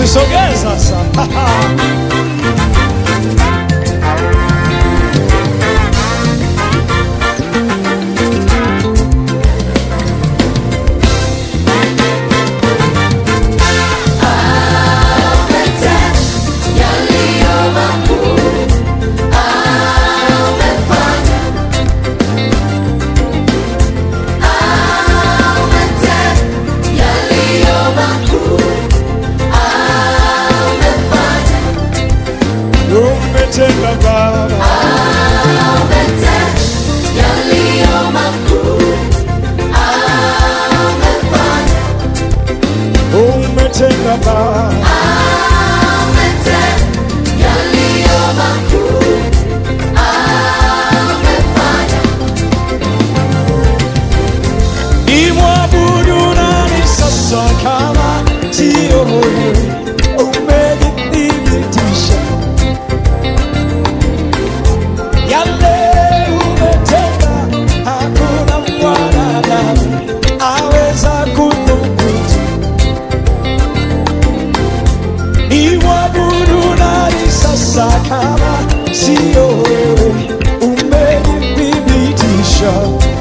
Usisogee sasa. Umetenda Baba, umetenda Baba, imwabudu nani sasa kama sio wewe? Umenithibitisha yale umetenda, hakuna mwanadamu aweza kudhubutu. Imwabudu nani sasa kama sio wewe? Umenithibitisha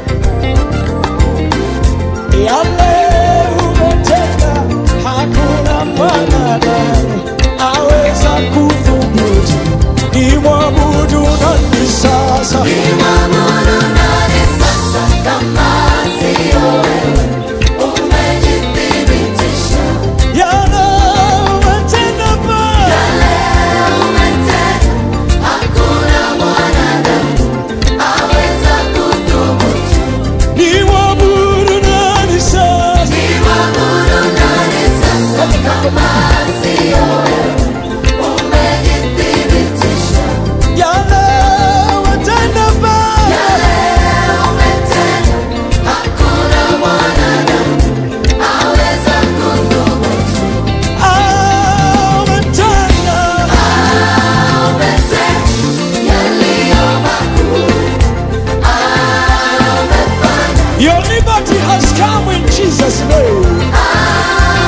yale umetenda, hakuna mwanadamu aweza kudhubutu. Imwabudu nani sasa? Yale umetenda Baba, imwabudu nani sasa? Yale umetenda Baba, ah, umetenda. Your liberty has come in Jesus' name.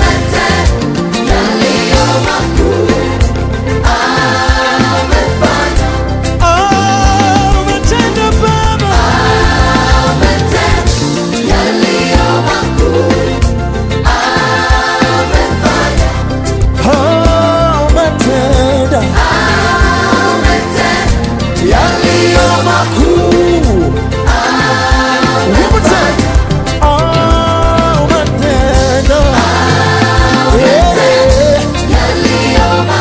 Ah, umetenda Baba, ah, umetenda yaliyo makuu. One more time. Ah, umetenda. Yeah.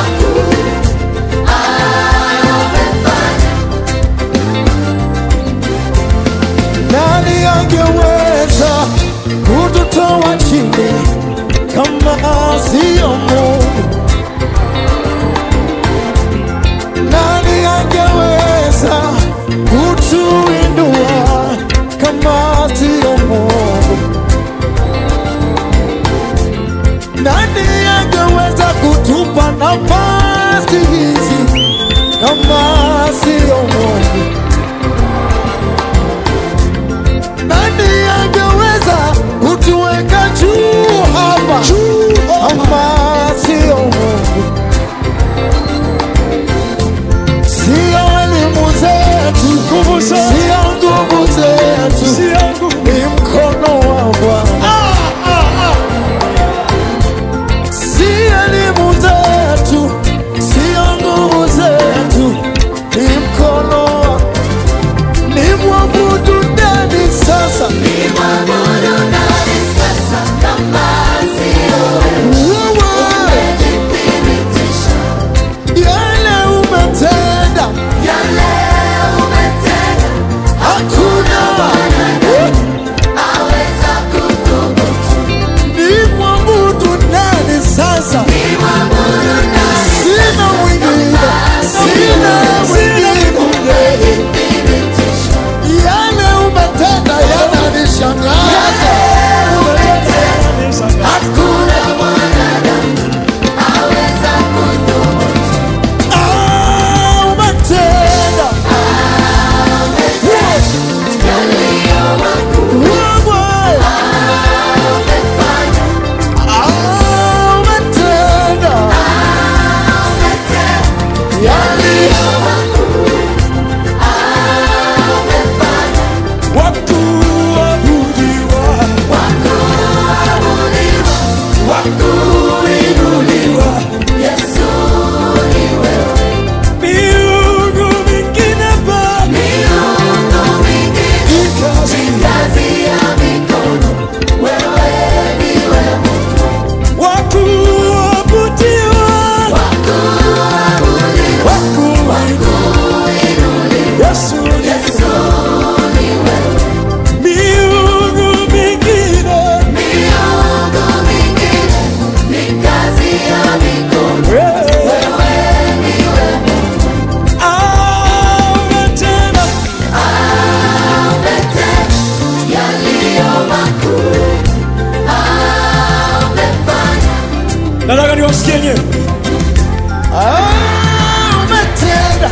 Nani angeweza kututoa chini kama sio Mungu? Nani angeweza kutuinua kama sio Mungu? Nani angeweza kutupa nafasi hizi kama sio Mungu? Nani angeweza kutuweka juu hapa kama sio Mungu? Sio elimu zetu, sio nguvu zetu, ni mkono wa Bwana. Si elimu zetu, sio nguvu zetu, ni yenyewe. Ah, umetenda.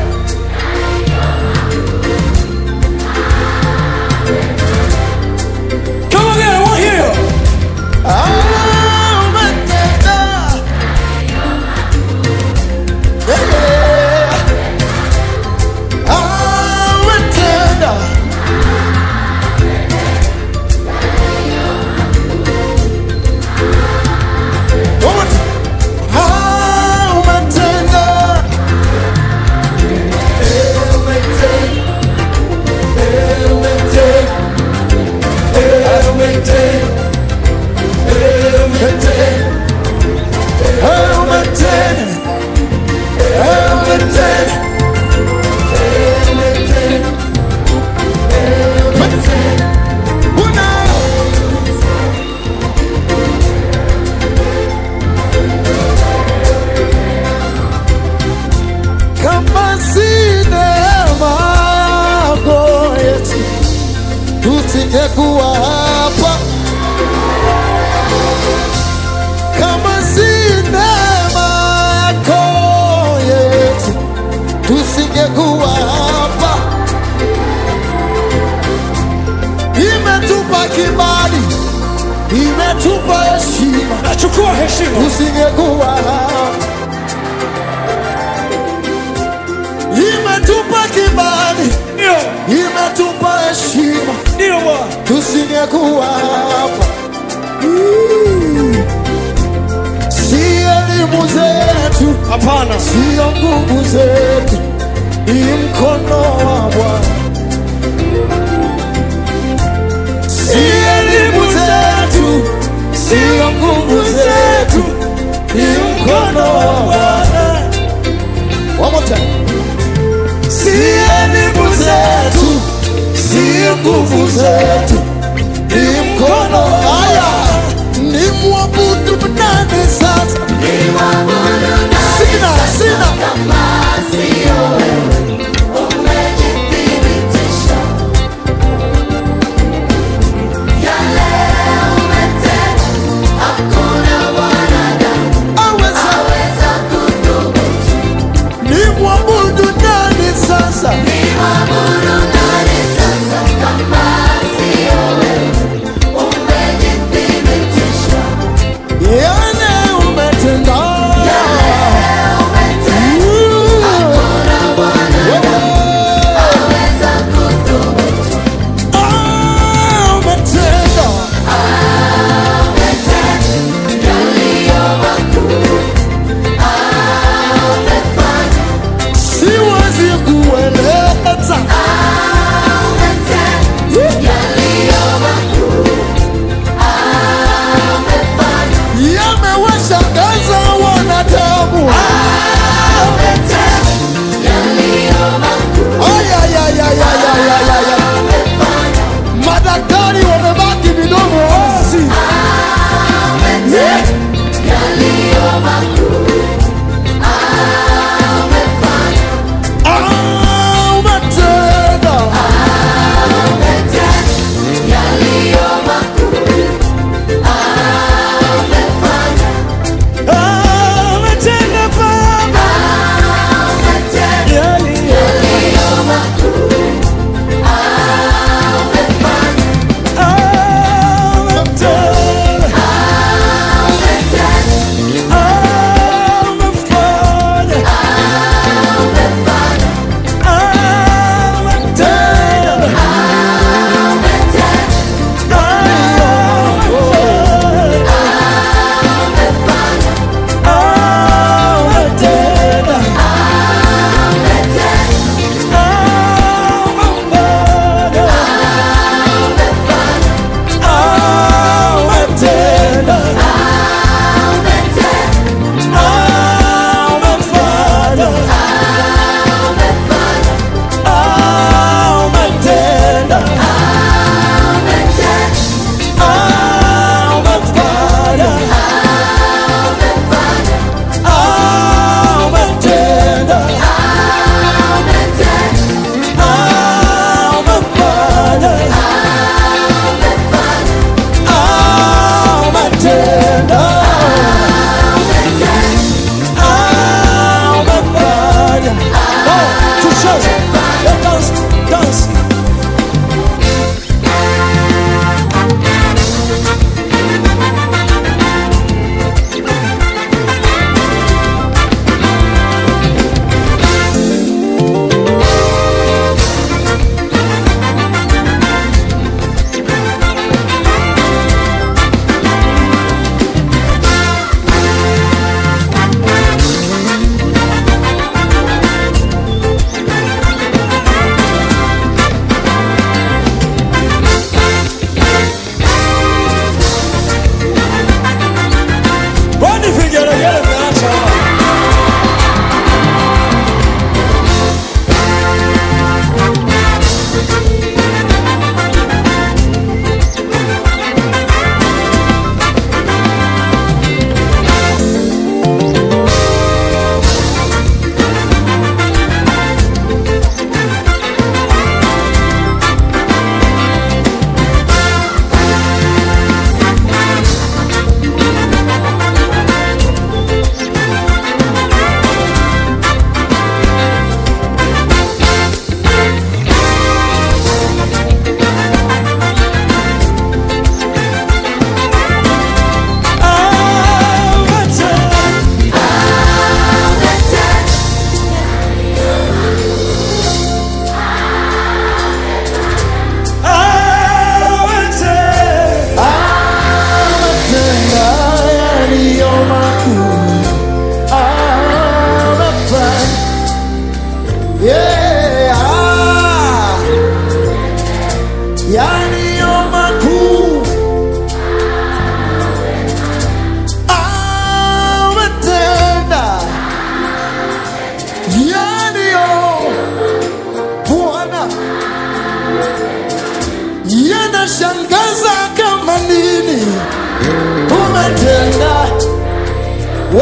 Come again, I want to hear you. Ah, umetenda. Yeah. Ah, umetenda. One more time. Ah, umetenda. Eh, umetenda. Eh, umetenda. Eh, umetenda. Kama si neema yako Yesu, tusingekuwa hapa. kama si neema yako Yesu, tusingekuwa hapa. Imetupa kibali, imetupa heshima, Nachukua heshima. tusingekuwa hapa. Imetupa kibali, Ndio, imetupa heshima, ndio Bwana. tusingekuwa hapa. Mm. Si elimu zetu Hapana. sio nguvu zetu, ni mkono wa Bwana. Si elimu zetu, sio nguvu zetu, ni mkono wa Bwana. One more time. Si elimu zetu, sio nguvu zetu, ni mkono haya. Ni mwabudu nani sasa? Sina, sina. Aweza. Ni mwabudu nani sasa?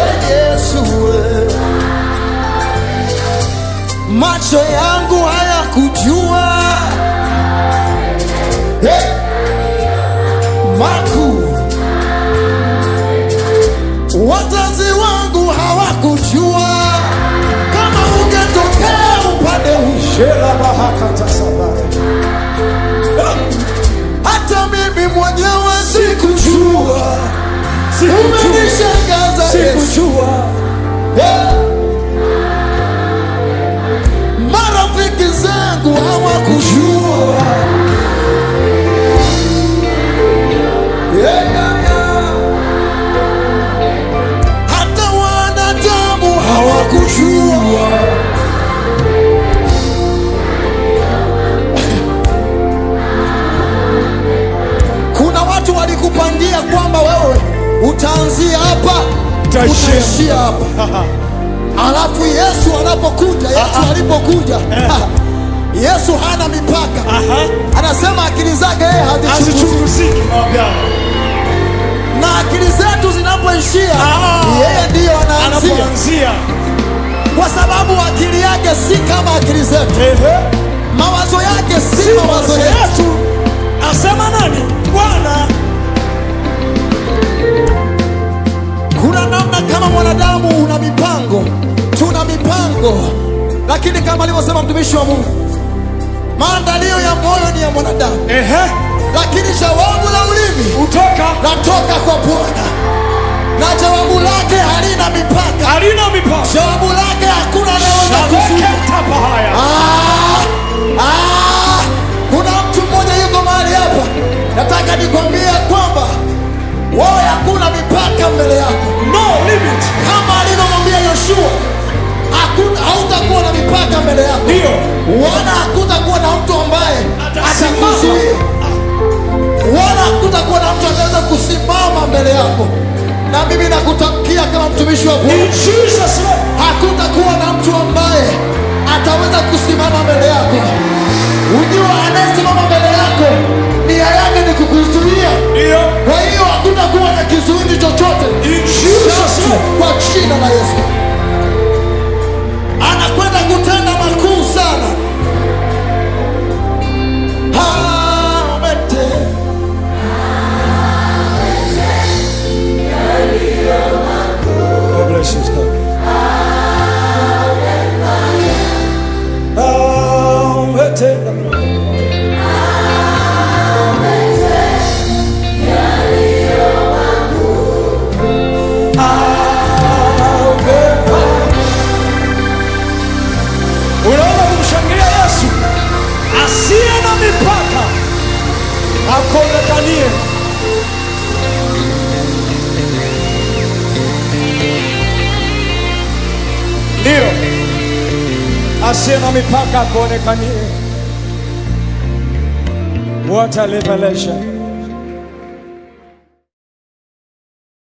we Yesu we. Macho yangu hayakujua hey. makuu wazazi wangu hawakujua kama ungetokea upande ushela bahakatasabari hata mimi mwenyewe sikujua umenishangaza Yesu Eh. marafiki zangu hawakujua Yeah, yeah, yeah. hata wanadamu hawakujua kuna watu walikupangia kwamba wewe utaanzia hapa Utaishia. utaishia hapa alafu yesu anapokuja yesu alipokuja yesu hana mipaka Aha. anasema akili zake yeye hazichunguziki Hazichunguziki mawabyao. na akili zetu zinapoishia Ah. yeye ndiyo anaanzia Anapoanzia. kwa sababu akili yake si kama akili zetu Ehe. mawazo yake si Si mawazo mawazo yetu yetu. Asema nani? Bwana. kuna namna kama mwanadamu una mipango tuna mipango lakini kama alivyosema mtumishi wa mungu maandalio ya moyo ni ya mwanadamu Ehe. lakini jawabu la ulimi Utoka. latoka kwa bwana na jawabu lake halina mipaka Halina mipaka. jawabu lake hakuna anayeweza kuzuia Shabeke tapa haya. Ah, ah, kuna mtu mmoja yuko mahali hapa nataka nikwambie kwamba wewe hakuna mipaka mbele yako No limit. kama alivyomwambia yoshua hakuna hautakuwa na mipaka mbele yako Ndio. wala hakutakuwa na mtu ambaye Atasimama. atakuzuia wala hakutakuwa na mtu ataweza kusimama mbele yako na mimi nakutamkia kama mtumishi wa Bwana In Jesus name. hakutakuwa na mtu ambaye ataweza kusimama mbele yako. Ujua anayesimama mbele yako nia yake ni kukuzuia. Ndio. Kwa hiyo hakutakuwa na kizuizi chochote In Jesus name. kwa jina la Yesu. Anakwenda kutenda makuu sana. Ametenda God bless you, sir. Ametenda. Amefanya. Unaona kumshangilia Yesu asiye na mipaka akonekanie. Ndio, asiye na mipaka akuonekanie. What a revelation!